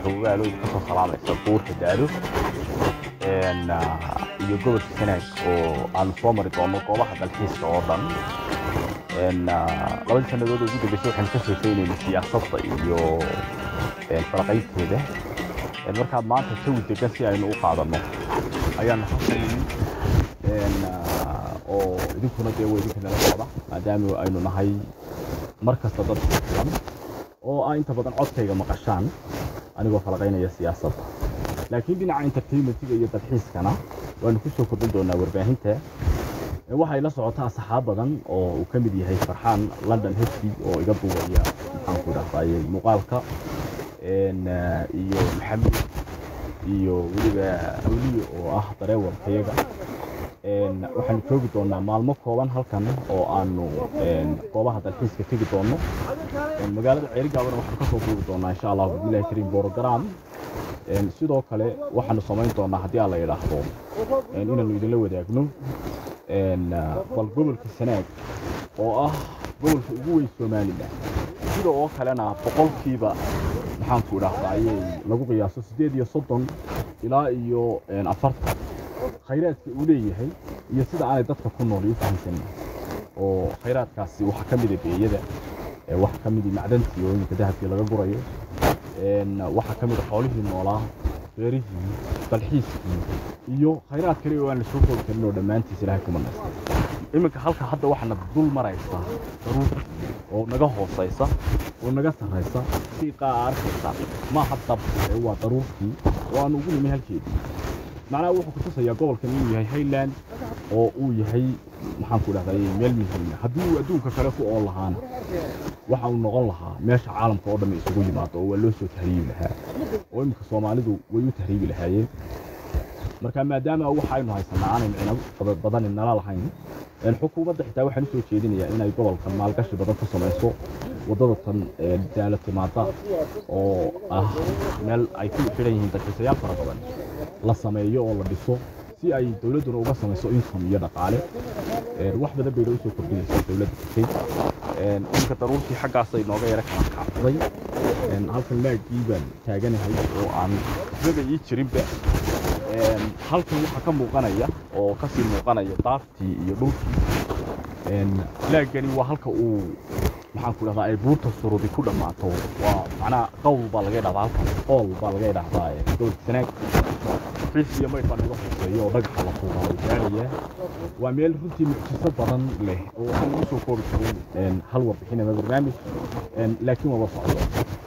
xogogaalo kasoo salaamaysa buurta daalo iyo gobolka sanaag oo aanu soo mari doono goobaha dalxiiska oo dhan labadii sannadood ugu dambeysay waxaynu ka sheekaynayna siyaasadda iyo faraqaynteeda markaad maanta jawi degan si aynu u qaadanno ayaanu xasanayni oo idinkuna dee waa idinka nala socda maadaama aynu nahay mar kasta dad filan oo ah inta badan codkayga maqashaan anigoo falaqaynaya siyaasadda laakiin dhinaca entertainmentiga iyo dalxiiskana waanu ku soo kordhin doonaa warbaahinta waxay la socotaa saxaab badan oo uu ka mid yahay farxaan london hesby oo iga duubaya maxaanku idhahdaye muuqaalka iyo maxamed iyo weliba awliye oo ah dareewarkayaga waxaanu joogi doonaa maalmo kooban halkan oo aanu goobaha dalxiiska tegi doono magaalada ceerigaabana waxaanu ka soo duubi doonaa insha allah bismillahi kariim borogram sidoo kale waxaanu samayn doonaa haddii aan la yidhaahdo inaanu idinla wadaagno bal gobolka sanaag oo ah gobolka ugu weyn somalilan sida oo kalena boqolkiiba maxaanku idhaahdaa ayay lagu qiyaaso siddeed iyo soddon ilaa iyo afartan khayraadka uu leeyahay iyo sida aanay dadka ku nool u fahamsan oo khayraadkaasi waxaa ka mida beeyada waxaa ka mida macdantii oo iminka dahabkii laga gurayo waxaa ka mida xoolihii noolaa beerihii dalxiiskii iyo khayraad kale oo aan la soo koobi karin oo dhammaantiis ilaahay kuma nasta iminka halka hadda waxaana dul maraysa daruur oo naga hoosaysa oo naga sarraysa si qaa arkaysa maaha dab ee waa daruurtii oo aan ugu nimi halkeedii macnaha wuxuu ku tusayaa gobolkan inuu yahay highland oo uu yahay maxaanku idhahday meel muhiima haddii uu adduunka kale ku oon lahaana waxa uu noqon lahaa meesha caalamka oo dhan isugu yimaado oo waa loo soo tahriibi lahaa oo iminka soomaalidu way u tahriibi lahaayeen marka maadaama waxaynu haysanaa aanay micno badani nala lahayn xukuumadda xitaa waxaan usoo jeedinayaa inay gobolkan maalgashi badan ka samayso waddada tan daala timaada oo ah meel ay ku xidhan yihiin dalxiisayaal fara badan la sameeyo oo la dhiso si ay dowladduna uga samayso income iyo dhaqaale wax badan bayna usoo kordhinaysaa dowladda kutay iminka daruurtii xaggaasay nooga yara kala kacday halkan laagii baan taaganahay oo aan raba ii jirinba halkan waxaa ka muuqanaya oo kasii muuqanaya daaftii iyo dhulkii laagani waa halka uu maxaan ku dhahdaa ay buurta surudi ku dhammaato waa macnaha qowl baa laga idhahdaa halkan qool baa laga idhahdaa gobolka sanaag xiis iyo mayd baa naga hooseeya oo dhagaxa la tuuraa oo gaaraya waa meel runtii mucjiso badan leh oo aan ugu soo koobi karin hal warbixin ama barnaamij laakiin waba socdo